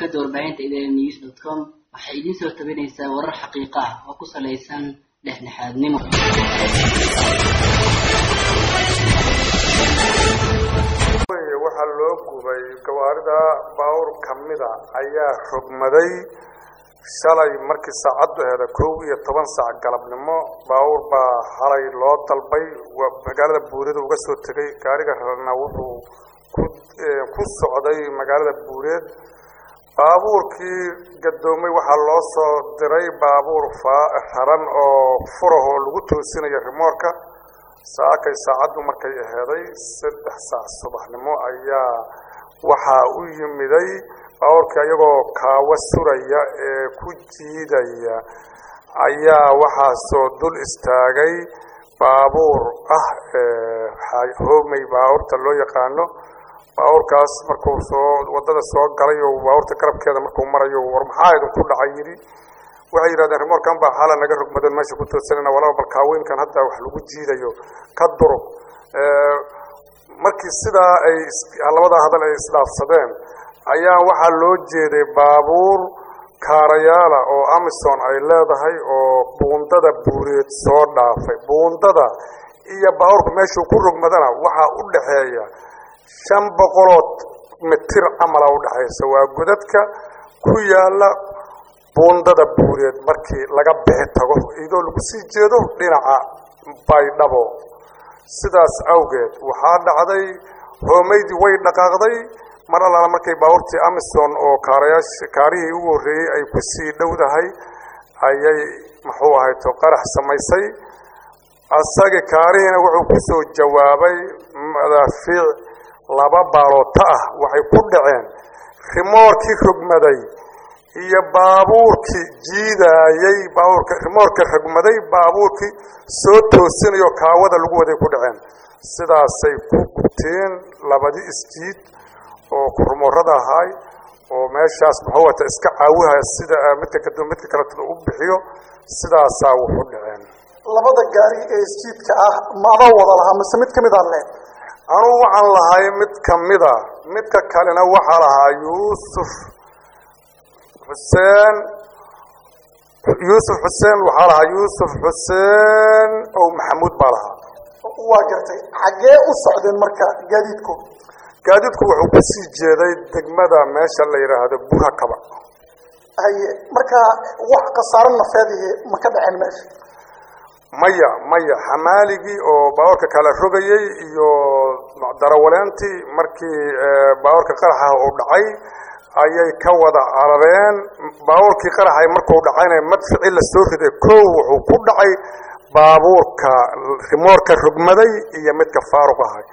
shabakada warbaahinta idn news dot com waxay idiin soo tabinaysaa warar xaqiiqa ah oo ku salaysan dhexdhexaadnimo waxaa loo gubay gawaarida baawur kamida ayaa rogmaday shalay markii saacaddu heda kow iyo toban saac galabnimo baawur baa halay loo dalbay magaalada buureed uga soo tegay gaariga rarna wuxuu ku socday magaalada buureed baabuurkii gadoomay waxaa loo soo diray baabuur raran oo furahoo lagu toosinayo rimoorka saakay saacaddu markay aheeday saddex saac subaxnimo ayaa waxaa u yimiday baabuurkii ayagoo kaawo suraya ee ku jiidaya ayaa waxaa soo dul istaagay baabuur ah hoomey baabuurta loo yaqaano baabuurkaas markuu soo wadada soo galay oo baabuurta garabkeeda markuu marayo war maxaa idinku dhacay yidhi waxay yidhahdeen rimoorkan baa xaala naga rogmadan meesha ku toosanana walaba balkaaweynkan hadda wax lagu jiidayo ka durug markii sidaa ay labadaa hadal ay isdhaafsadeen ayaa waxaa loo jeeday baabuur kaarayaala oo amison ay leedahay oo buundada buureed soo dhaafay buundada iyo baabuurka meeshuu ku rogmadana waxaa u dhaxeeya shan boqolood mitir camala udhexaysa waa godadka ku yaala buundada buureed markii laga bixi tago iyadoo lagu sii jeedo dhinaca baydhabo sidaas awgeed waxaa dhacday hoomeydii way dhaqaaqday mar allaala markay baabuurtii amison oo kaarayaasha kaarihii ugu horreeyey ay ku sii dhowdahay ayay muxuu ahayto qarax samaysay asagii kaarihiina wuxuu ku soo jawaabay madaafiic laba baaloota ah waxay ku dhaceen rimoorkii rogmaday iyo baabuurkii jiidaayey baabuurka rimoorka rogmaday baabuurkii soo toosinayo kaawada lagu waday ku dhaceen sidaasay ku gubteen labadii isjiid oo kurmoorada ahaay oo meeshaas muxuu wata iska caawihaya sida midka kadib midka kaleetada u bixiyo sidaasaa wuxu dhaceen labada gaari ee isjiidka ah ma adaa wada lahaa mise mid kamid aa le anugu waxaan lahay mid kamida midka kalena waxaa lahaa yuusuf xuseen yuusuf xuseen waxaa lahaa yuusuf xuseen ow maxamuud baa lahaa waa gartay xaggee u socdeen marka gaadiidku gaadiidku wuxuu kusii jeeday degmada meesha la yidhaahdo burakaba haye marka wax khasaaro nafeedihi ma ka dhaceen meesha maya maya xamaaligii oo baabuurka kala rogayey iyo darawaleentii markii baabuurka qaraxa uu dhacay ayay ka wada carareen baabuurkii qaraxay markuu dhacayna madficii la soo riday kow wuxuu ku dhacay baabuurka rimoorka rogmaday iyo midka faaruq ahay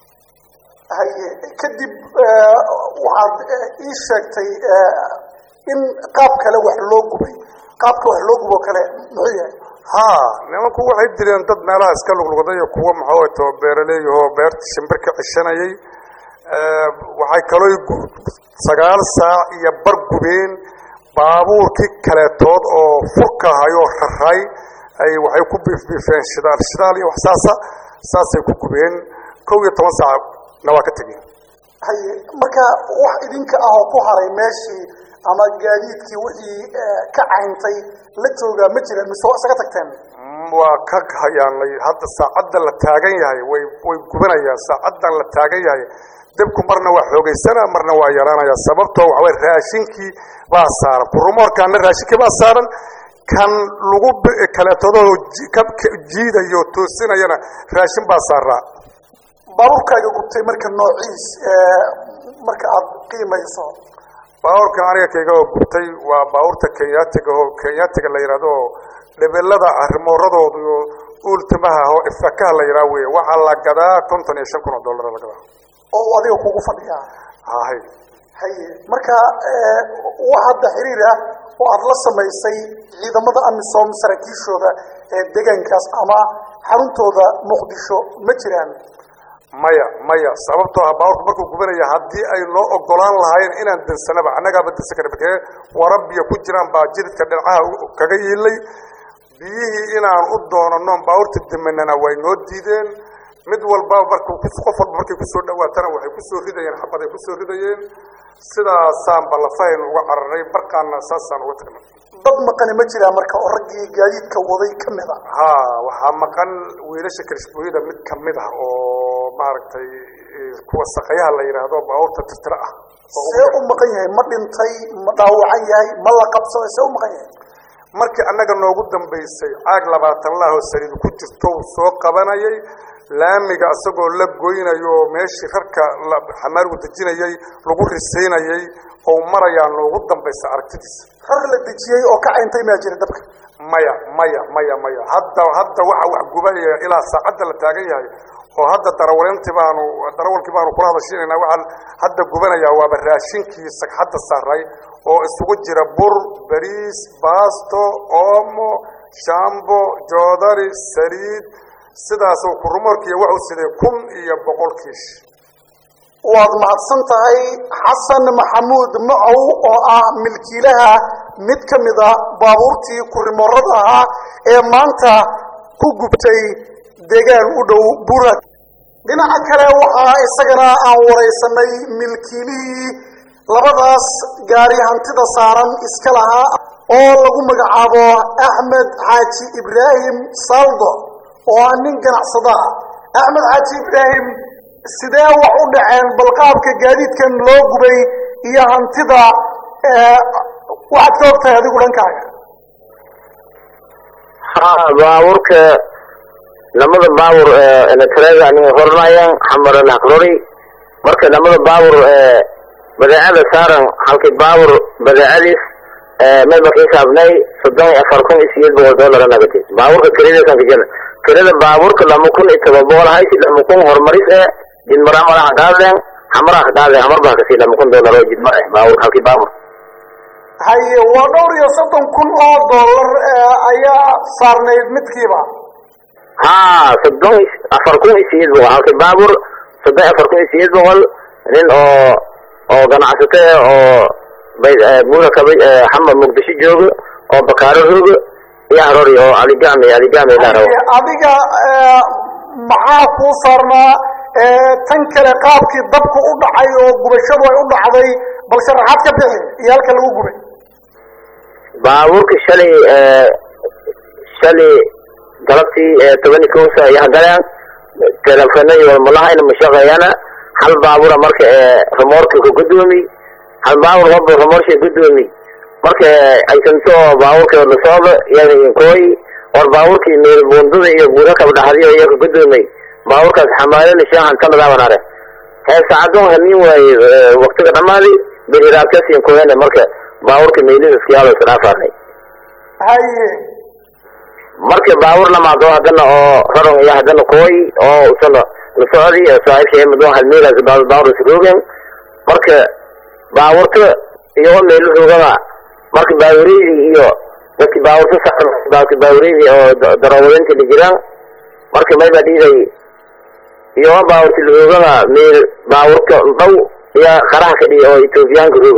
haye kadib waxaad ii sheegtay in qaab kale wax loo gubay qaabka wax loo gubo kale muxuu yahay ha nimanku waxay dileen dad meelaha iska luglugday iyo kuwa maxato beeraleeyahoo beerta shimbir ka cishanayay waxay kaloo sagaal saac iyo bar gubeen baabuurkii kaleetood oo furka ahayoo raray ay waxay ku biifbiifeen shidaal shidaal iyo waxsaasa saasay ku gubeen kow iyo toban saacna waa ka tegeen haye marka wax idinka ah oo ku haray meeshii ama gaadiidkii wixii ka cayntay la joogaa ma jiraan mise waa isaga tagteen waa ka hayaanay hadda saacadda la taagan yahay way way gubanayaan saacaddan la taagan yahay dabku marna waa xoogaysana marna waa yaraanaya sababtoo waxaway raashinkii baa saaran kurumoorkaana raashinkii baa saaran kan lagu kaleetadoo ka jiidayo toosinayana raashin baa saaraa baabuurkaaga gubtay marka noociis marka aad qiimayso baabuurka aniga kayga oo gubtay waa baabuurta kenyaatiga oo kenyaatiga la yidhahdo oo dhebelada arrimooradooda iyo uultimaha oo ifakaha la yidhaha wey waxaa la gadaa konton iyo shan kun oo dollar la gadaa oo adiga kugu fadhiyaa hahay haye marka wax hadda xiriir ah oo aada la samaysay ciidamada amisom saraakiishooda ee deegaankaas ama xaruntooda muqdisho ma jiraan maya maya sababtoo ah baabuurku markuu gubanaya haddii ay noo ogolaan lahaayeen inaan dansanaba annagaaba dansan kara bakee wara biyo ku jiraan baa jididka dhinacaha kaga yiilay biyihii inaan u doonano baabuurta damanana way noo diideen mid walba markuu qof walba markay kusoo dhawaatana waxay kusoo ridayeen xabaday kusoo ridayeen sidaasaan ballafahayn uga cararay barkaana saasaan uga tagnay dad maqani ma jiraa marka oo raggii gaadiidka waday ka mid a ha waxaa maqan wiilasha kalishbooyada mid kamid ah oo maaragtay kuwa saqayaha la yidhaahdo baabuurta tirtira ah see u maqan yahay ma dhintay ma dhaawacan yahay ma la qabsaday see u maqan yahay markii annaga noogu dambaysay caag labaatan lahoo saliid ku jirto uu soo qabanayay laamiga isagoo la goynayo oo meeshii rarka xamaargu dejinayay lagu risaynayay oo marayaa noogu dambaysa aragtidiisa rar la dejiyey oo ka cayntay maa jira dabka maya maya maya maya hadda hadda waxa wax gubanaya ilaa saacadda la taagan yahay oo hadda darawaleyntii baanu darawalkii baanu kula hadashiinaynaa waxaan hadda gubanayaa waaba raashinkii sagxadda saaray oo isugu jira bur bariis baasto oomo shambo joodari saliid sidaasuu kurumoorkiiyo wuxuu siday kun iyo boqol kiish waad mahadsan tahay xasan maxamuud macow oo ah milkiilaha mid ka mid a baabuurtii kurimorada ahaa ee maanta ku gubtay deegaan u dhow burad dhinaca kale waxaa isagana aan waraysanay milkiilihii labadaas gaari hantida saaran iska lahaa oo lagu magacaabo axmed xaaji ibraahim saldo oo ah nin ganacsada axmed xaaji ibraahim sidee wax u dhaceen balqaabka gaadiidkan loo gubay iyo hantida waxaad ka ogtahay adigu dhankaaga ha baabuurka lamada baabur enetrega nin hornayan xamaran aqrori marka lamada baabur badeecada saaran halkii baabur badeecadiis meel markii saabnay soddon iyo afar kun iyo sideed boqol dollar nagati baabuurka kiradiisan kajana kirada baabuurka lama kun iyo toban boqol haysi lama kun horumaris eh jidmara madaxa dhaadeen xamaraha dhaadeen hamar baa kasi lama kun dollar oo jidmar eh baabur halkii baabur haye waa dhowr iyo soddon kun oo dollar ayaa saarnayd midkiiba ha soddon afar kun iyo sideed boqol halkii baabur soddon afar kun iyo sideed boqol nin oo oo ganacsato eh oo buura kaba xama muqdisho jooga oo bakaaro rooga iyo harori oo aligami aligami laaraw adiga maxaa kuu saarnaa tan kale qaabkii dabku u dhacay oo gubashadu ay u dhacday bal sharaxaad ka bixi iyo halka lagu gubay baabuurka shalay shalay galabtii tobani kowsa iyo hagaleen telefonadii walmalahayna mashaqeeyana hal baabura marka remoorka ka gudoomi hal baabur waba remorsha gudoomi marka aysanto baabuurka la socdo iyada inkooy war baabuurkii meel buundada iyo buura kaba dhaxdiyo iyo ka gudoomay baabuurkaas xamaalada shaahan tanadaabanare hee saacadon hanin waaye waktiga dhamaadi beriraabkas inkooyane marka baabuurka meelidaskiyaalo isdhaafaarnay haye marka baabuur lamaado hadana oo raron iyo hadana kooy oo usana la socdi saaxiibka madon halmeelaas baabuur isroogen marka baabuurta iyagoo meelo roogada marka baabureydii iyo dadki baabuurta saaran dadki baabureydii oo darawaliinta la jiraan marka mayba dhiiday iyagoo baabuurta la roogada meel baabuurka dhow iyo qaraha ka dhihi oo etoobiyaanka rooga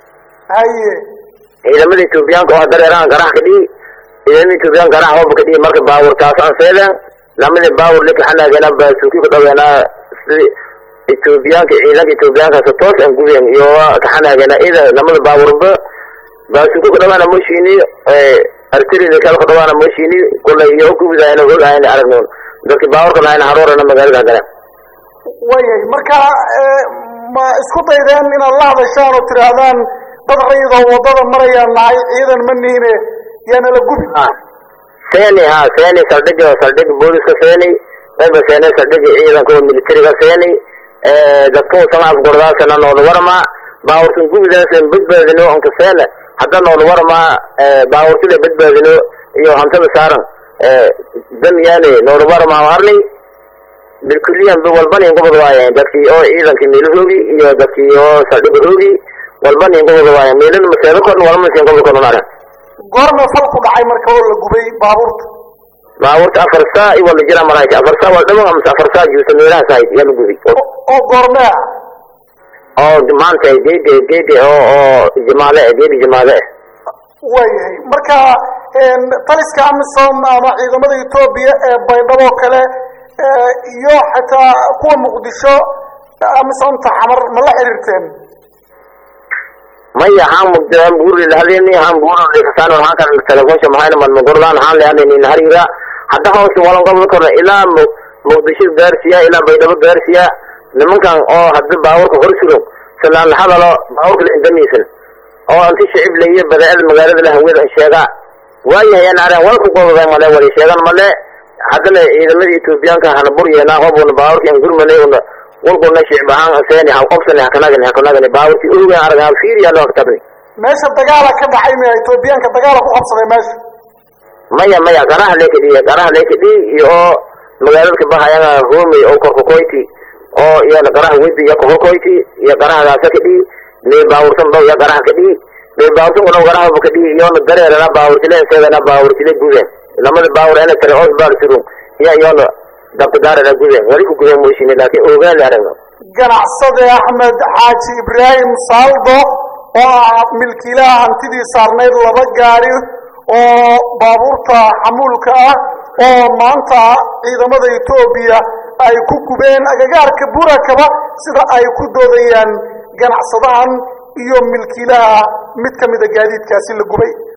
haye ciidamada etoobiyaanka oo dareeraan qaraha ka dhihi ciidamada etoobiyaanka qaraha hooba ka dhihi marka baabuurtaas aan seedeen lamada baabur likaxanaagana baasuuki ku dhaweenaa sidi etoobiyaanka ciidanka etoobiyaankaas toos aan gubeen iyo kaxanaagana ida lamada baaburba baasuuki ku dhawaana moshini artirida kale ku dhawaana moshini kulay iyo gubidaayna ogaayna aragnoon dadki baaburka lahayna haroorana magaalada galeen wayahay marka ma isku daydeen inaad la hadashaan oo tidhaahdaan dad rayidoo waddada marayaan nahay ciidan ma niine yaana la gubi seeni ha seeni saldhiga saldhiga booliska seeni mayba seene saldhiga ciidanka oo militariga seeni dadku sama afgordaasana noola warama baaburtan gubidaasan badbaadino onka seene hadda noola warama baaburtida badbaadino iyo hantada saaran dan yaane noola warama arni bilkuliyan ba walban ingobod waaye dadkii oo ciidankii meelahoogi iyo dadkii oo saldhiga hoogi walban ingobod waaye meelana maseedo korn walmasi ingobod korn arag goorma falku dhacay marka oo la gubay baabuurta baabuurta afar saa i wala jira marayka afar saa waa dhawan amase afar saa juusa meelahaas ahayd yaa la gubi oo goormea oo maanta geedi geedi oo oo jimaale eh geedi jimaale eh waayahay marka taliska amisom ama ciidamada etoobiya ee baydhabo kale iyo xataa kuwa muqdisho amisonta xamar ma la xiriirteen maya han mugdaan buuri lahadeni han buuri kasaan han kan telefonsha mahayna man gordaan han leanini hariira hadda hawsha walan gobol korna ilaa muqdisho gaarsiya ilaa baydhabo gaarsiya nimankan oo hadda baaburka hor sugo salaan hadalo baaburka la indamiisan oo anti shicib leeyo badaa'ada magaalada la hawada sheega waayahay aan areen walku goboday male wali sheegan male haddana ciidamada etoobiyaanka hana buryeena hobuna baaburka aan gurmanay una walkuna shicib ahaan aseeni ha qobsani hakanagani hakanagani baaburki ogaan arag ha fiiriya loo haktabni meesha dagaala ka dhacay miya etoobiyaanka dagaala ku qabsaday meesha maya maya garaha lekadhiya garaha lekadhi iyo oo magaalada kabahayanga homey oo korkokoyti oo iyana garaha wedi iyo korkokoyti iyo garahagaasa kadhi mee baawursan daw iyo garaha kadhi mee baawursan kuna garaha kadhi iyona dareerana baawurtile isagana baawurtile guden lamada baawur ena tare os baar surun iya iyona dabkadaarana guden wali ku guden moshini laakin ogaan aragno ganacsade axmed xaaji ibraahim saaldo oo ah milkiilaha hantidii saarnayd laba gaari oo baabuurta xamuulka ah oo maanta ciidamada etoobiya ay ku gubeen agagaarka burakaba sida ay ku doodayaan ganacsadahan iyo milkiilaha mid ka mida gaadiidkaasi la gubay